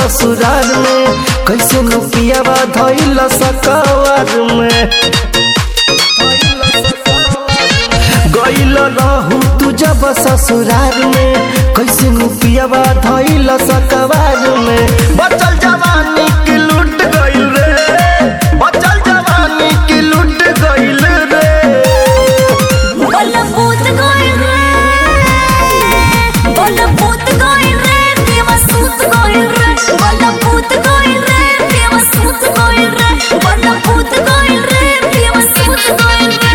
ससुराल में कैसे नुपियावा धैल सकवार में गैल रहू तू जब ससुराल में कैसे नुपियावा धैल सकवार में बचल जवानी की लूट गइल रे बचल जवानी की लूट गइल रे बोला भूत गोइल रे बोला भूत गोइल रे देवा सूत गोइल रे बोला भूत गोइल रे देवा सूत गोइल रे बोला भूत गोइल रे देवा सूत गोइल रे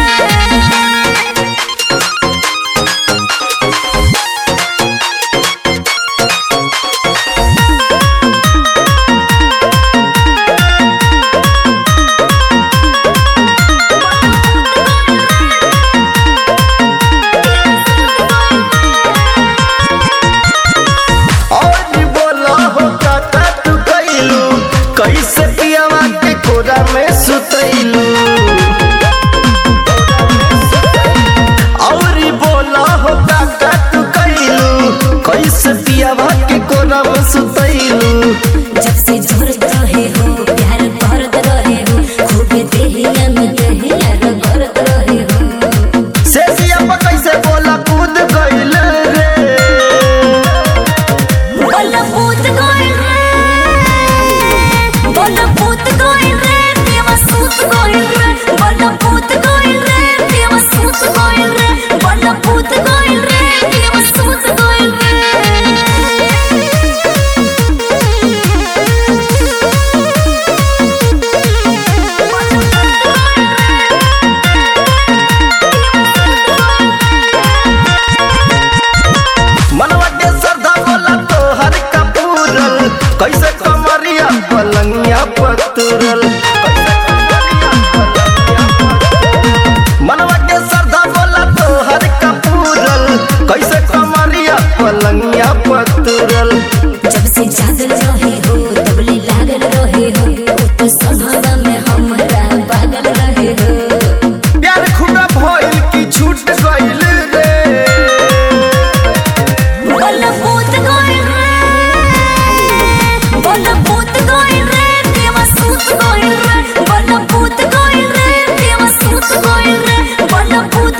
और बोला हो काका तू कैलू कैसे पियावा के कोरा में सुतैलू और बोला हो काका तू कैलू कैसे पियावा के कोरा में सुतैलू जब से झुरत रहे हो प्यार करत रहे हो खूब देहिया में देहिया करत रहे हो से सिया पर कैसे बोला कूद गइल रे बोला भूत गोइल रे बोला भूत गोइल रे देवा सूत गोइल रे बोला भूत गोइल रे देवा सूत गोइल रे बोला भूत गोइल रे देवा सूत गोइल रे मनवा के श्रद्धा बोला तोहर कपूरल कैसे कमरिया पलंगिया पतुरल मनवा के श्रद्धा बोला तोहर कपूरल कैसे कमरिया पलंगिया पतुरल जब से जागल रहे हो तबले लागल रहे हो तो सभावा में हमरा पागल रहे हो प्यार खुदा भइल की छूट गइल रे बोला भूत गोइल रे बोला भूत गोइल रे देवा सूत गोइल रे बोला भूत गोइल रे देवा सूत गोइल रे बोला भूत